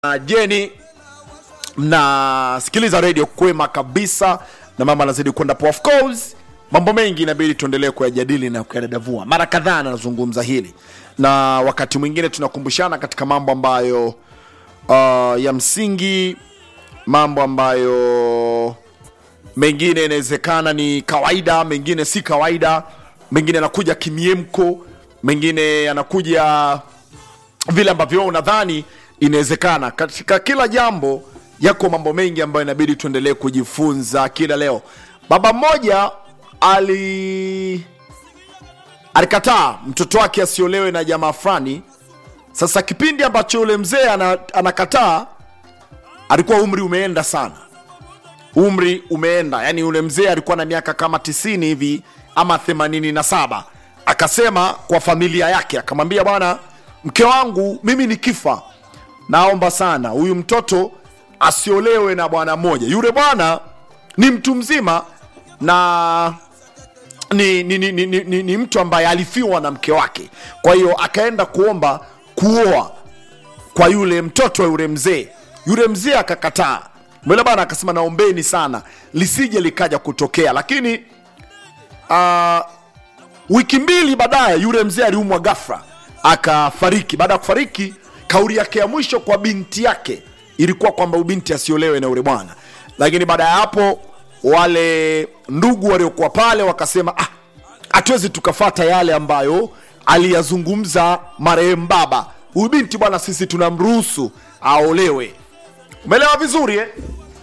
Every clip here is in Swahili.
Jeni, mnasikiliza redio kwema kabisa, na mama anazidi kwenda poa. Of course mambo mengi inabidi tuendelee kuyajadili na kuyadadavua. Mara kadhaa anazungumza hili, na wakati mwingine tunakumbushana katika mambo ambayo uh, ya msingi, mambo ambayo mengine inawezekana ni kawaida, mengine si kawaida, mengine yanakuja kimiemko, mengine yanakuja vile ambavyo unadhani inawezekana. Katika kila jambo yako mambo mengi ambayo inabidi tuendelee kujifunza kila leo. Baba mmoja ali alikataa mtoto wake asiolewe na jamaa fulani. Sasa kipindi ambacho yule mzee ana, anakataa alikuwa umri umeenda sana, umri umeenda, yani yule mzee alikuwa na miaka kama tisini hivi ama themanini na saba. Akasema kwa familia yake, akamwambia bwana, mke wangu mimi nikifa, naomba sana huyu mtoto asiolewe na bwana mmoja. Yule bwana ni mtu mzima na ni, ni, ni, ni, ni, ni, ni mtu ambaye alifiwa na mke wake, kwa hiyo akaenda kuomba kuoa kwa yule mtoto wa yule mzee. Yule mzee akakataa, mwele bana akasema, naombeni sana lisije likaja kutokea. Lakini uh, wiki mbili baadaye yule mzee aliumwa ghafla akafariki. Baada ya kufariki, kauli yake ya mwisho kwa binti yake ilikuwa kwamba ubinti asiolewe na yule bwana. Lakini baada ya hapo wale ndugu waliokuwa pale wakasema, ah, hatuwezi tukafata yale ambayo aliyazungumza marehemu baba. Huyu binti bwana, sisi tunamruhusu aolewe. Umeelewa vizuri eh?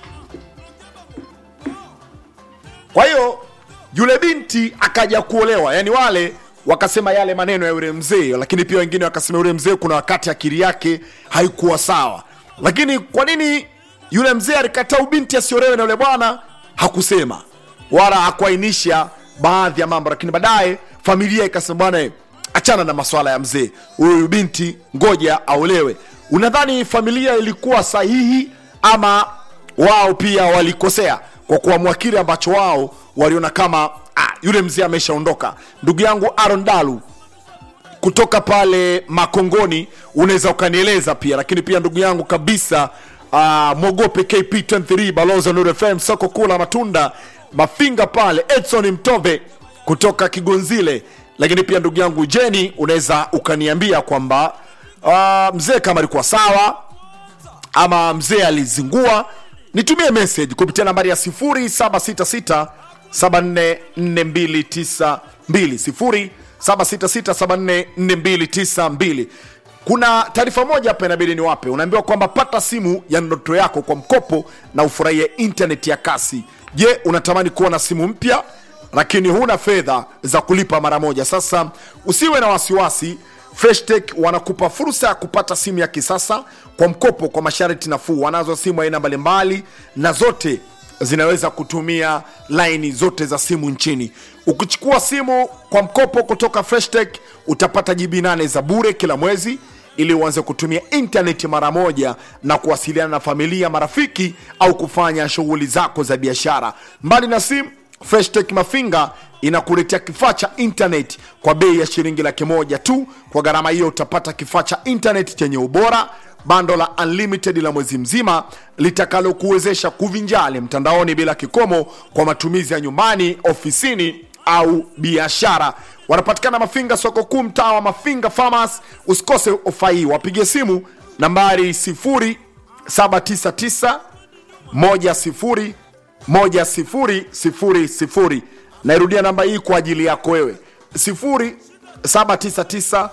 Kwa hiyo yule binti akaja kuolewa, yani wale wakasema yale maneno ya yule mzee, lakini pia wengine wakasema yule mzee kuna wakati akili yake haikuwa sawa. Lakini kwa nini yule mzee alikataa ubinti asiolewe na yule bwana? Hakusema wala hakuainisha baadhi ya mambo, lakini baadaye familia ikasema bwana, achana na maswala ya mzee, huyu binti ngoja aolewe. Unadhani familia ilikuwa sahihi ama wao pia walikosea kwa kuamua kile ambacho wao waliona kama ah, yule mzee ameshaondoka? Ndugu yangu Aaron Dalu kutoka pale Makongoni, unaweza ukanieleza pia, lakini pia ndugu yangu kabisa uh, mwogope KP23 balozi wa Nuru FM soko kuu la matunda Mafinga pale, Edson Mtove kutoka Kigonzile, lakini pia ndugu yangu Jeni, unaweza ukaniambia kwamba uh, mzee kama alikuwa sawa ama mzee alizingua. Nitumie message kupitia nambari ya 0766 744292 0766744292. Kuna taarifa moja hapa inabidi niwape. Unaambiwa kwamba pata simu ya ndoto yako kwa mkopo na ufurahie internet ya kasi. Je, unatamani kuwa na simu mpya lakini huna fedha za kulipa mara moja? Sasa usiwe na wasiwasi. Freshtech wanakupa fursa ya kupata simu ya kisasa kwa mkopo kwa masharti nafuu. Wanazo simu aina mbalimbali na zote zinaweza kutumia laini zote za simu nchini. Ukichukua simu kwa mkopo kutoka Freshtech utapata jibi nane za bure kila mwezi ili uanze kutumia intaneti mara moja na kuwasiliana na familia, marafiki au kufanya shughuli zako za biashara. Mbali na simu, Freshtech Mafinga inakuletea kifaa cha intaneti kwa bei ya shilingi laki moja tu. Kwa gharama hiyo utapata kifaa cha intaneti chenye ubora bando la unlimited la mwezi mzima litakalokuwezesha kuvinjali mtandaoni bila kikomo kwa matumizi ya nyumbani, ofisini au biashara. Wanapatikana Mafinga, soko kuu, mtaa wa Mafinga Farmers. Usikose ofa hii, wapige simu nambari 0799 10 1000. Nairudia namba hii kwa ajili yako wewe 0799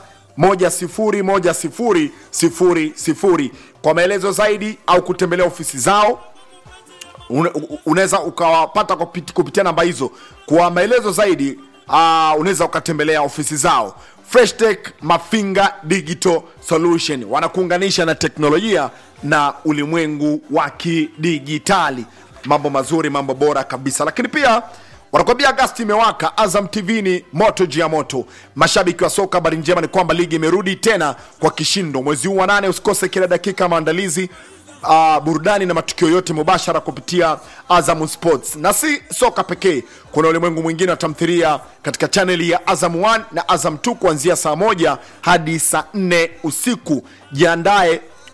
101000 kwa maelezo zaidi au kutembelea ofisi zao. Unaweza ukawapata kupitia namba hizo. Kwa maelezo zaidi uh, unaweza ukatembelea ofisi zao. Freshtech Mafinga Digital Solution wanakuunganisha na teknolojia na ulimwengu wa kidijitali. Mambo mazuri, mambo bora kabisa, lakini pia wanakwambia Agasti imewaka. Azam TV ni moto juu ya moto. Mashabiki wa soka, habari njema ni kwamba ligi imerudi tena kwa kishindo mwezi huu wa nane. Usikose kila dakika maandalizi, uh, burudani na matukio yote mubashara kupitia Azam Sports. Na si soka pekee, kuna ulimwengu mwingine wa tamthilia katika chaneli ya Azam 1 na Azam 2 kuanzia saa moja hadi saa 4 usiku. Jiandae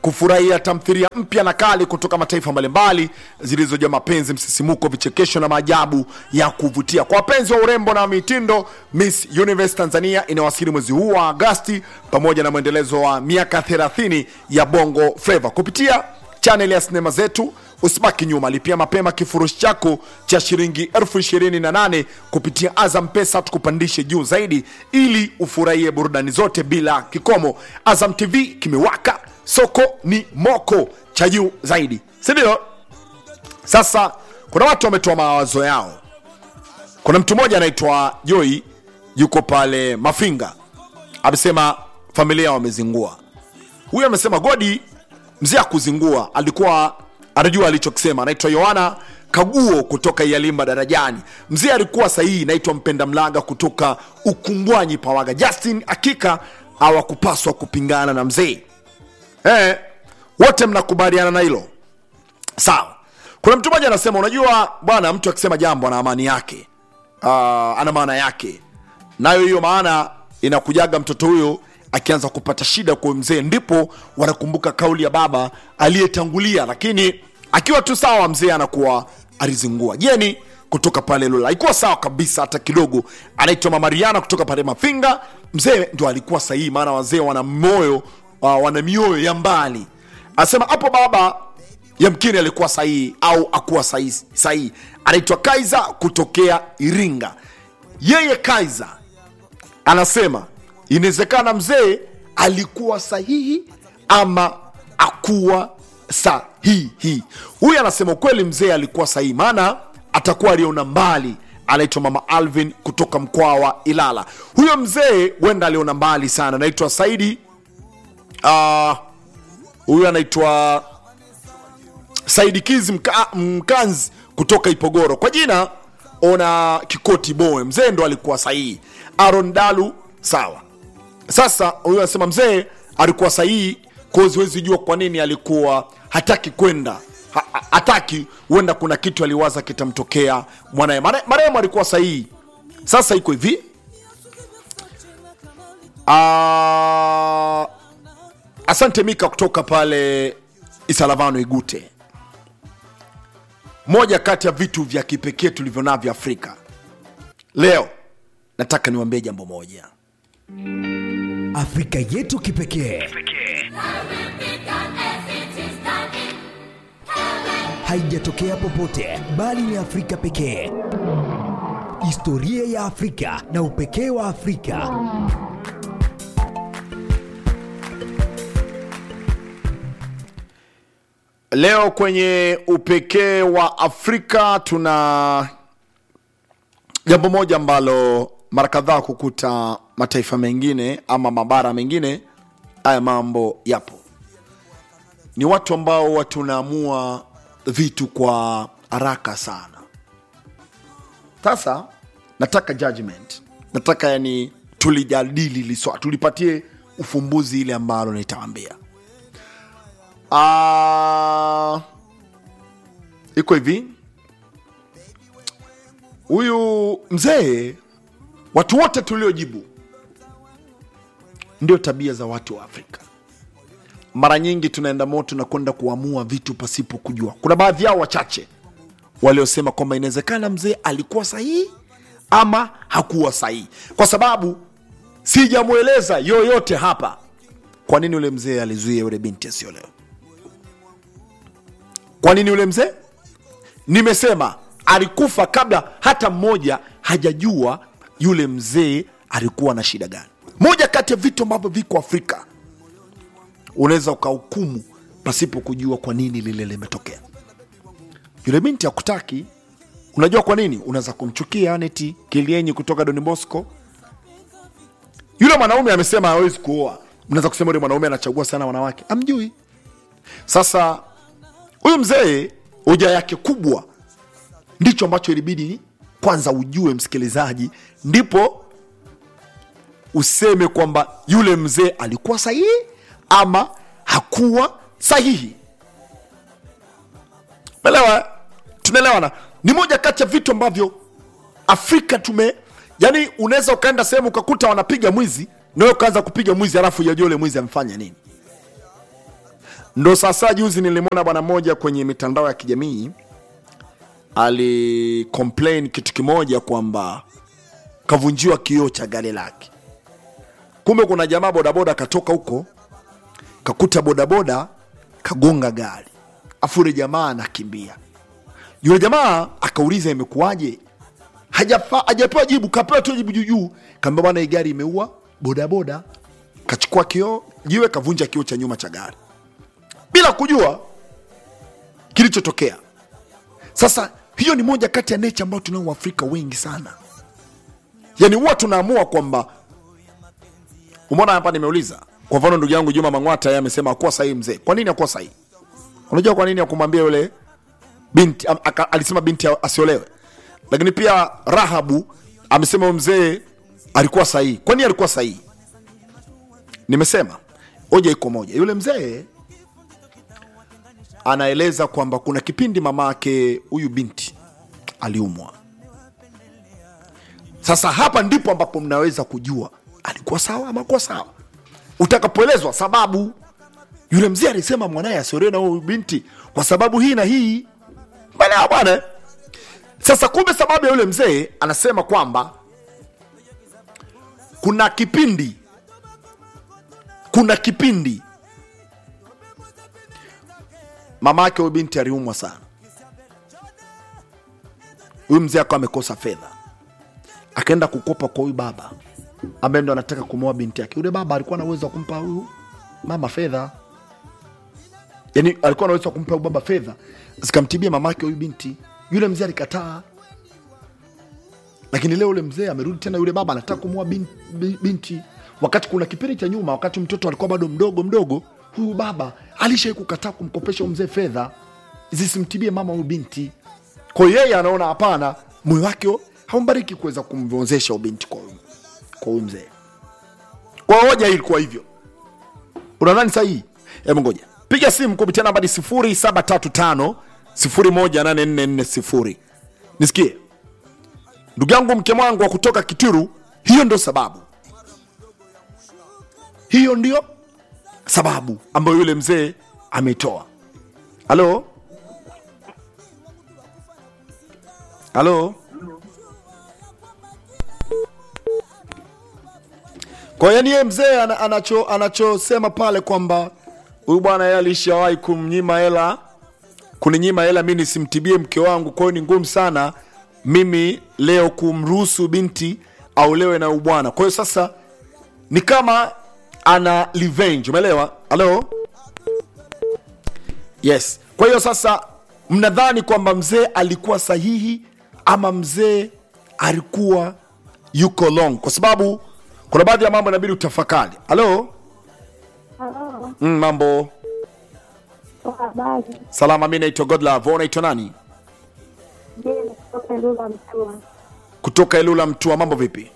kufurahia tamthilia mpya na kali kutoka mataifa mbalimbali zilizojaa mapenzi, msisimuko, vichekesho na maajabu ya kuvutia. Kwa wapenzi wa urembo na mitindo, Miss Universe Tanzania inawasili mwezi huu wa Agasti pamoja na mwendelezo wa miaka 30 ya Bongo Flava kupitia chaneli ya sinema zetu. Usibaki nyuma, lipia mapema kifurushi chako cha shilingi elfu ishirini na nane kupitia Azam Pesa, tukupandishe juu zaidi ili ufurahie burudani zote bila kikomo. Azam TV kimewaka, soko ni moko cha juu zaidi, si ndio? Sasa kuna watu wametoa mawazo yao. Kuna mtu mmoja anaitwa Joy, yuko pale Mafinga, amesema familia wamezingua. Huyu amesema Godi mzee akuzingua, alikuwa anajua alichokisema. Anaitwa Yohana Kaguo kutoka Yalimba Darajani. Mzee alikuwa sahihi. Naitwa Mpenda Mlaga kutoka Ukungwanyi Pawaga. Justin, hakika hawakupaswa kupingana na mzee eh, wote mnakubaliana na hilo sawa. Kuna mtu mmoja anasema, unajua bwana, mtu akisema jambo ana amani yake, uh, ana maana yake, nayo hiyo maana inakujaga mtoto huyo akianza kupata shida kwa mzee, ndipo wanakumbuka kauli ya baba aliyetangulia, lakini akiwa tu sawa, mzee anakuwa alizingua. Jeni kutoka pale Lula alikuwa sawa kabisa, hata kidogo. Anaitwa Mama Riana kutoka pale Mafinga, mzee ndo alikuwa sahihi, maana wazee wana moyo uh, wana mioyo ya mbali. Anasema hapo baba yamkini alikuwa sahihi au akuwa sahihi. sahihi. Anaitwa Kaiza kutokea Iringa. Yeye Kaiza anasema inawezekana mzee alikuwa sahihi ama akuwa sahihi. Huyu anasema ukweli, mzee alikuwa sahihi, maana atakuwa aliona mbali. Anaitwa mama Alvin kutoka mkoa wa Ilala. Huyo mzee huenda aliona mbali sana. Anaitwa Saidi ah, huyu anaitwa Saidi Kizi mka, Mkanzi kutoka Ipogoro, kwa jina ona Kikoti Boe. Mzee ndo alikuwa sahihi. Aaron Dalu sawa. Sasa huyu anasema mzee alikuwa sahihi, kozi huwezi jua kwa nini alikuwa hataki kwenda ha, ha- hataki, huenda kuna kitu aliwaza kitamtokea mwanaye. Mare- Marehemu alikuwa sahihi. Sasa iko hivi Ah, asante Mika kutoka pale Isalavano Igute. Moja kati ya vitu vya kipekee tulivyo navyo Afrika leo, nataka niwaambie jambo moja. Afrika yetu kipekee haijatokea popote bali ni Afrika pekee. Historia ya Afrika na upekee wa Afrika. Leo kwenye upekee wa Afrika tuna jambo moja ambalo mara kadhaa kukuta mataifa mengine ama mabara mengine, haya mambo yapo. Ni watu ambao watu tunaamua vitu kwa haraka sana. Sasa nataka judgment, nataka yani tulijadili liswa, tulipatie ufumbuzi ile ambalo nitawaambia. Ah, iko hivi, huyu mzee, watu wote tuliojibu, ndio tabia za watu wa Afrika. Mara nyingi tunaenda moto na kwenda kuamua vitu pasipo kujua. Kuna baadhi yao wachache waliosema kwamba inawezekana mzee alikuwa sahihi ama hakuwa sahihi, kwa sababu sijamweleza yoyote hapa kwa nini yule mzee alizuia yule binti asiolewe. Kwa nini yule mzee? Nimesema alikufa kabla hata mmoja hajajua yule mzee alikuwa na shida gani. Moja kati ya vitu ambavyo viko Afrika, unaweza ukahukumu pasipo kujua kwa nini lile limetokea. Yule binti hakutaki. Unajua kwa nini? Unaweza kumchukia Aneti Kilienyi kutoka Don Bosco. Yule mwanaume amesema hawezi kuoa, mnaweza kusema yule mwanaume anachagua sana wanawake, amjui. Sasa huyu mzee hoja yake kubwa ndicho ambacho ilibidi kwanza ujue msikilizaji, ndipo useme kwamba yule mzee alikuwa sahihi ama hakuwa sahihi. Elewa, tunaelewana. Ni moja kati ya vitu ambavyo Afrika tume yani, unaweza ukaenda sehemu ukakuta wanapiga mwizi na wewe ukaanza kupiga mwizi, alafu hujajua yule mwizi amefanya nini. ndo sasa juzi nilimwona bwana mmoja kwenye mitandao ya kijamii alicomplain kitu kimoja kwamba kavunjiwa kioo cha gari lake kumbe kuna jamaa bodaboda katoka huko kakuta bodaboda kagonga gari afu yule jamaa anakimbia yule jamaa akauliza imekuwaje Hajafa- hajapewa jibu kapewa tu jibu juujuu kaambia bwana hii gari imeua bodaboda kachukua kioo jiwe kavunja kioo cha nyuma cha gari bila kujua kilichotokea sasa hiyo ni moja kati ya nature ambayo tunao waafrika wengi sana yani huwa tunaamua kwamba umeona hapa nimeuliza kwa mfano ndugu yangu juma mangwata yeye amesema akuwa sahihi mzee kwa nini akuwa sahihi unajua kwa nini akumwambia yule binti am, aka, alisema binti asiolewe lakini pia rahabu amesema huyu mzee alikuwa sahihi kwa nini alikuwa sahihi nimesema hoja iko moja yule mzee anaeleza kwamba kuna kipindi mama yake huyu binti aliumwa sasa hapa ndipo ambapo mnaweza kujua alikuwa sawa ama kuwa sawa utakapoelezwa sababu yule mzee alisema mwanaye asiolewe na huyu binti kwa sababu hii na hii bana bwana sasa kumbe sababu ya yule mzee anasema kwamba kuna kipindi kuna kipindi mama yake huyu binti aliumwa sana huyu mzee akawa amekosa fedha akaenda kukopa kwa huyu baba ambaye ndo anataka kumwoa binti yake yule baba alikuwa na uwezo wa kumpa huyu mama fedha yani alikuwa na uwezo wa kumpa huyu baba fedha zikamtibia mama yake huyu binti yule mzee alikataa lakini leo yule mzee amerudi tena yule baba anataka kumwoa bin, bin, binti wakati kuna kipindi cha nyuma wakati mtoto alikuwa bado mdogo mdogo huyu baba alishai kukataa kumkopesha huyu mzee fedha zisimtibie mama huyu binti kwa hiyo yeye anaona hapana moyo wake haumbariki kuweza kumvozesha huyu binti kwa huyu kwa huyu mzee kwa hoja hii ilikuwa hivyo unadhani sahihi hebu ngoja piga simu kupitia nambari 0735 018440 nisikie ndugu yangu mke mwangu wa kutoka kitiru hiyo ndio sababu hiyo ndio sababu ambayo yule mzee ameitoa halo halo kwa hiyo yani yeye mzee ana- anacho anachosema pale kwamba huyu bwana yeye alishawahi kumnyima hela kuninyima hela mi nisimtibie mke wangu kwa hiyo ni ngumu sana mimi leo kumruhusu binti aulewe na ubwana kwa hiyo sasa ni kama ana revenge umeelewa halo yes kwa hiyo sasa mnadhani kwamba mzee alikuwa sahihi ama mzee alikuwa yuko long kwa sababu kuna baadhi ya mambo inabidi utafakari halo Halo, mm, mambo kwa habari. salama mi naitwa godlove Wewe unaitwa nani Je, kutoka Lula Mtua. kutoka ilula mtua mambo vipi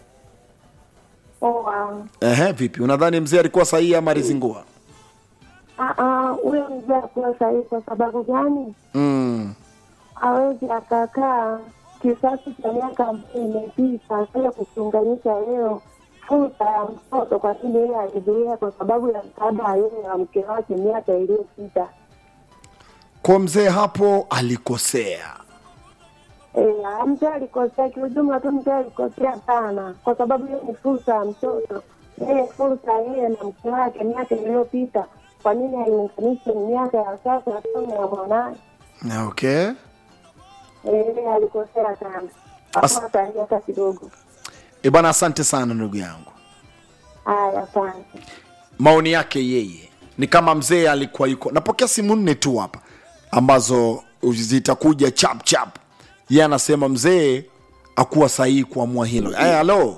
Poa. Ehe, vipi unadhani mzee alikuwa sahihi ama alizingua Ah, ah, huyo mzee akuwa sahihi kwa sababu gani? mm. Hawezi akakaa kisasi cha miaka ambayo imepita akaja kukiunganisha leo fursa ya mtoto, kwa nini yeye alizuia? Kwa sababu ya msaada wa yeye na mke wake miaka iliyopita. kwa mzee hapo alikosea Eh, mzee alikosea kiujumla tu, mzee alikosea sana, kwa sababu hiyo ni fursa ya mtoto. Yeye fursa yeye na mke wake miaka iliyopita, kwa nini aiunganishe miaka ya sasa kama ya mwanaye? okay Eh, yeye alikosea sana, As- hakuwa sahihi hata kidogo. e bwana asante sana ndugu yangu Haya, asante. maoni yake yeye ni kama mzee alikuwa yuko napokea simu nne tu hapa ambazo zitakuja chap chap ye anasema mzee akuwa sahihi kuamua hilo hey, halo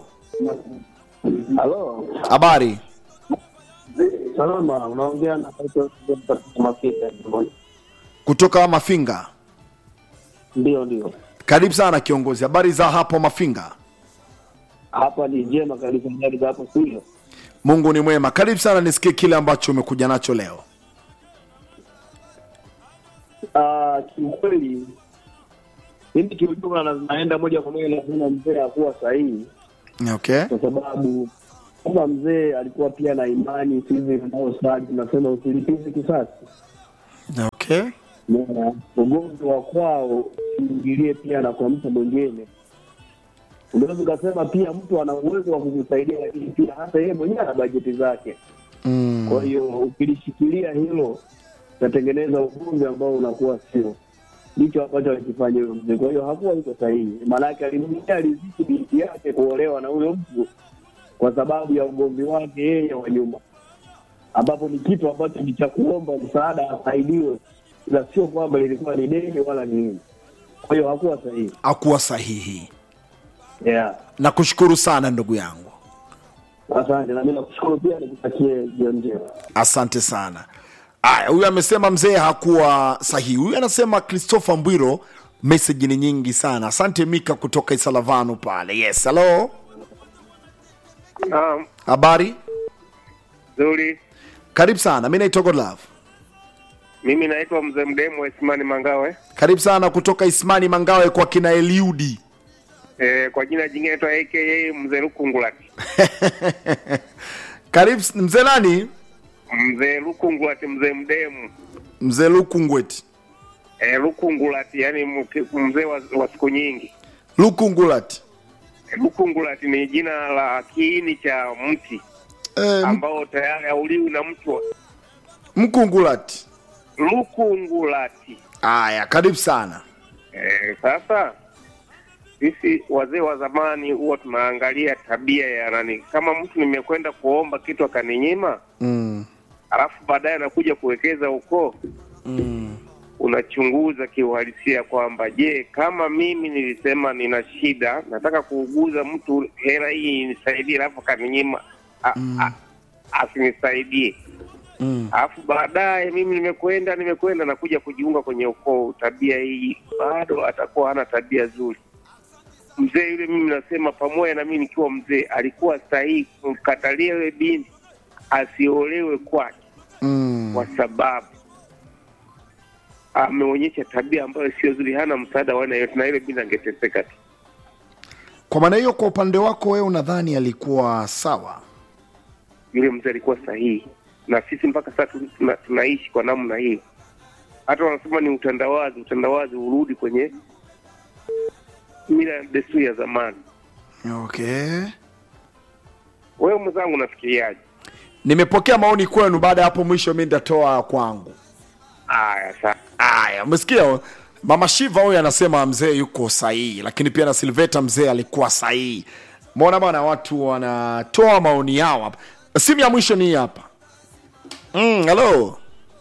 Halo, habari salama. Unaongea na Mafika. kutoka mafinga Ndio, ndio, karibu sana kiongozi habari za hapo mafinga hapa ni njema kabisa, njari za hapo studio. mungu ni mwema karibu sana nisikie kile ambacho umekuja nacho leo Ah, kiukweli mimi kiujumla na- naenda moja kwa moja nasema mzee hakuwa sahihi, okay kwa sababu Kama mzee alikuwa pia na imani sisi tunaosali tunasema usilipizi kisasi. okay Umeona? Ugomvi wa kwao usiingilie pia na kwa mtu mwingine. Unaweza ukasema pia mtu ana uwezo wa kukusaidia, lakini pia hata yeye mwenyewe ana bajeti zake. mm. Kwa hiyo ukilishikilia hilo utatengeneza ugomvi ambao unakuwa sio ndicho ambacho alikifanya huyo mzee. Kwa hiyo hakuwa iko sahihi, maanake alimwingia aliziki binti yake kuolewa na huyo mtu kwa sababu ya ugomvi wake yeye wa nyuma, ambapo ni kitu ambacho ni cha kuomba msaada asaidiwe, ila sio kwamba lilikuwa ni deni wala ni nini. Kwa hiyo hakuwa sahihi. akuwa sahihi Yeah, nakushukuru sana ndugu yangu asante, na mimi nakushukuru pia, nikutakie jioni njema. asante sana aya huyu amesema mzee hakuwa sahihi huyu anasema christopher mbwiro meseji ni nyingi sana asante mika kutoka isalavanu pale yes halo Naam, habari nzuri. karibu sana mi naitwa godlove Mimi naitwa mzee Mdemu wa Isimani Mangawe. karibu sana kutoka ismani mangawe kwa kina eliudi E, kwa jina jingine naitwa aka mzee Lukungulati. karibu s- mzee nani Mzee Lukungulati, mzee Mdemu. mzee lukungweti E, Lukungulati yani mke- mzee wa, wa siku nyingi. lukungulati E, Lukungulati ni jina la kiini cha mti eh, ambao tayari hauliwi na mtu. mkungulati Lukungulati. aya karibu sana E, sasa sisi wazee wa zamani huwa tunaangalia tabia ya nani. Kama mtu nimekwenda kuomba kitu akaninyima, mm. alafu baadaye anakuja kuwekeza ukoo Mm. unachunguza kiuhalisia kwamba je, kama mimi nilisema nina shida, nataka kuuguza mtu, hela hii nisaidie, alafu akaninyima a- a- asinisaidie, Mm. alafu baadaye mimi nimekwenda nimekwenda nakuja kujiunga kwenye ukoo, tabia hii bado atakuwa hana tabia nzuri. Mzee yule mimi nasema, pamoja na mimi nikiwa mzee, alikuwa sahihi kumkatalia yule binti asiolewe kwake Mm. kwa sababu ameonyesha tabia ambayo sio nzuri, hana msaada wa aina yote, na ile binti angeteseka tu. kwa maana hiyo kwa upande wako wewe unadhani alikuwa sawa Yule mzee alikuwa sahihi, na sisi mpaka sasa tu- tuna, tunaishi kwa namna hiyo. Hata wanasema ni utandawazi, utandawazi urudi kwenye mila na desturi ya zamani. okay Wewe mwenzangu, unafikiriaje? nimepokea maoni kwenu baada ya hapo mwisho mi nitatoa kwangu Aya, sa aya umesikia mama shiva huyu anasema mzee yuko sahihi lakini pia na silveta mzee alikuwa sahihi mona bana watu wanatoa maoni yao hapa simu ya mwisho ni hii hapa mm, halo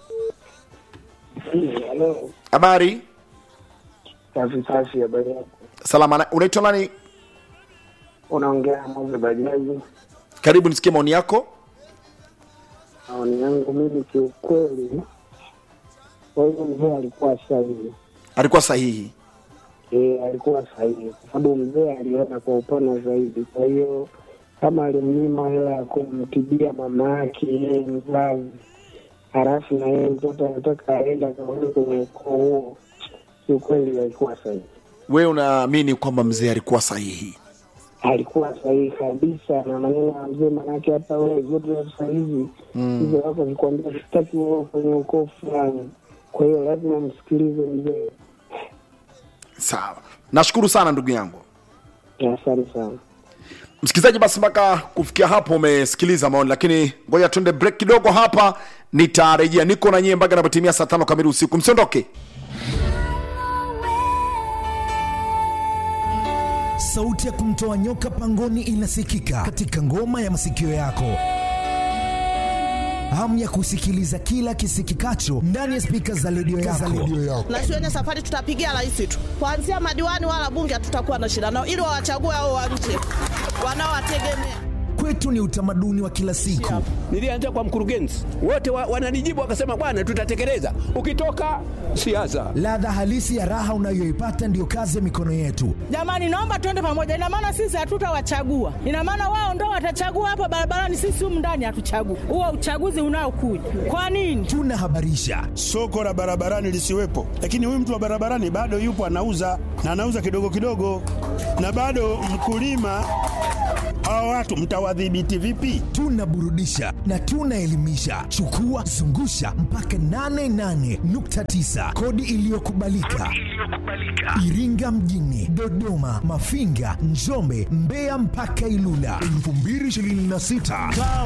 Halo, habari safi safi, habari yako? salama na- unaitwa nani Unaongea na Moze Bajaji. karibu nisikie maoni yako Maoni yangu mimi kiukweli, kwa hiyo mzee alikuwa sahihi. alikuwa sahihi E, alikuwa sahihi kwa sababu mzee aliona kwa upana zaidi. Kwa hiyo kama alimnyima hela ya kumtibia mama yake yeye mzazi, halafu na yeye mtoto anataka aenda akaone kwenye ukoo huo, kiukweli alikuwa sahihi, wewe unaamini kwamba mzee alikuwa sahihi alikuwa sahihi kabisa na maneno ya mzee. Manake hata wewe vyote vya sasa hivi hizo wako vikwambia, sitaki wewe kwenye ukoo fulani, kwa hiyo lazima msikilize mzee. sawa nashukuru sana ndugu yangu Asante sana. msikilizaji basi mpaka kufikia hapo umesikiliza maoni lakini ngoja tuende break kidogo hapa nitarejea niko na nyie mpaka napotimia saa tano kamili usiku msiondoke sauti ya kumtoa nyoka pangoni inasikika katika ngoma ya masikio yako hamu ya kusikiliza kila kisikikacho ndani ya spika za redio yako. na shuleni safari tutapigia rais tu, kuanzia madiwani wala bunge hatutakuwa na shida nao, ili wawachague hao wa nje wanaowategemea. Kwetu ni utamaduni wa kila siku. Nilianza kwa mkurugenzi, wote wa, wananijibu wakasema, bwana, tutatekeleza. Ukitoka siasa, Ladha halisi ya raha unayoipata ndiyo kazi ya mikono yetu. Jamani, naomba tuende pamoja. Ina maana sisi hatutawachagua, ina maana wao ndo watachagua hapa barabarani, sisi humu ndani hatuchagui. Huo uchaguzi unaokuja kwa nini? Tunahabarisha, soko la barabarani lisiwepo, lakini huyu mtu wa barabarani bado yupo anauza na anauza kidogo kidogo, na bado mkulima. Hawa watu mtawadhibiti vipi? tunaburudisha na tunaelimisha. Chukua zungusha mpaka 88.9 kodi iliyokubalika Iringa mjini, Dodoma, Mafinga, Njombe, Mbeya mpaka Ilula 2026. Kaa